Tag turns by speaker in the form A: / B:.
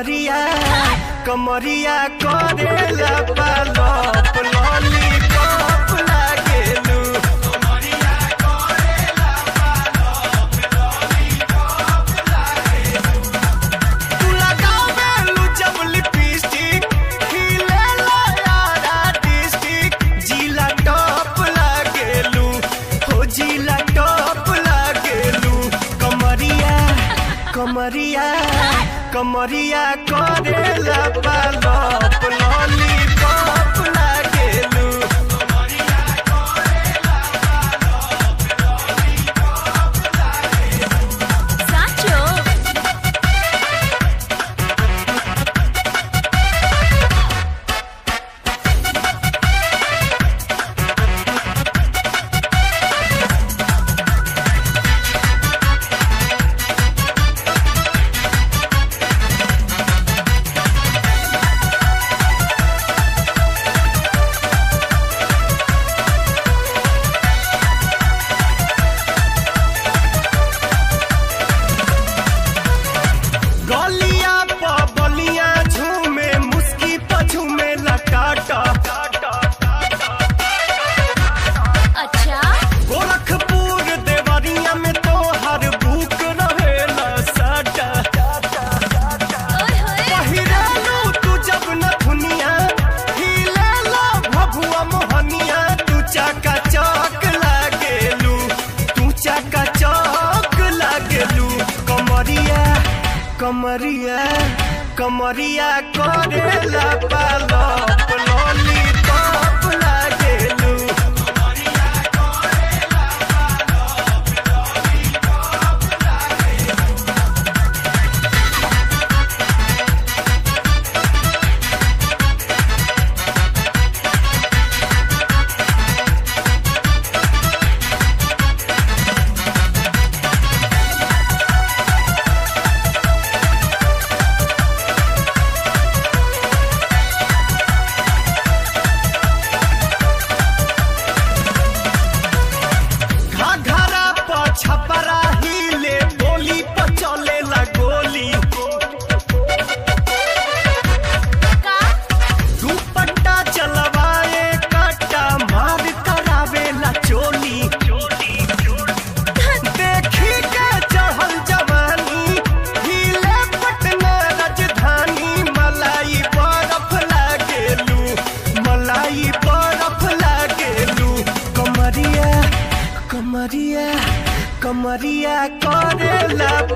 A: कमरिया कमरिया करेला पालप लॉलीपॉप लागेलू तू लगावेलू जब लिपस्टिक खिलेला यारा डिस्टिक जिला टॉप लागेलू हो जिला टॉप लागेलू कमरिया कमरिया कमरिया करेला पालप लॉलीपॉप लागेलू
B: સાચો
A: गलिया प बलिया झूमे मुस्की प झूमे लटाटा
B: અચ્છા
A: गोरखपुर देवरिया में तो हर बुक रहेला साटा
B: ઓય હોય
A: पहिरालू तू जब न दुनिया हिलेला भभुआ मोहनिया तू चाका चौक लागेलू तू चाका चौक लागेलू कमरिया कमरिया कमरिया करेला पालप लॉलीपॉप लागेलू घाघरा प छपरा हिले बोली प चलेला गोली
B: કા
A: दुपट्टा चलवाए काटा मार करावेला चोली देखी के चढ़ल जवानी हिले पटना राजधानी मलाई बरफ लागेलू मलाई बरफ लागेलू कमरिया कमरिया कमरिया करेला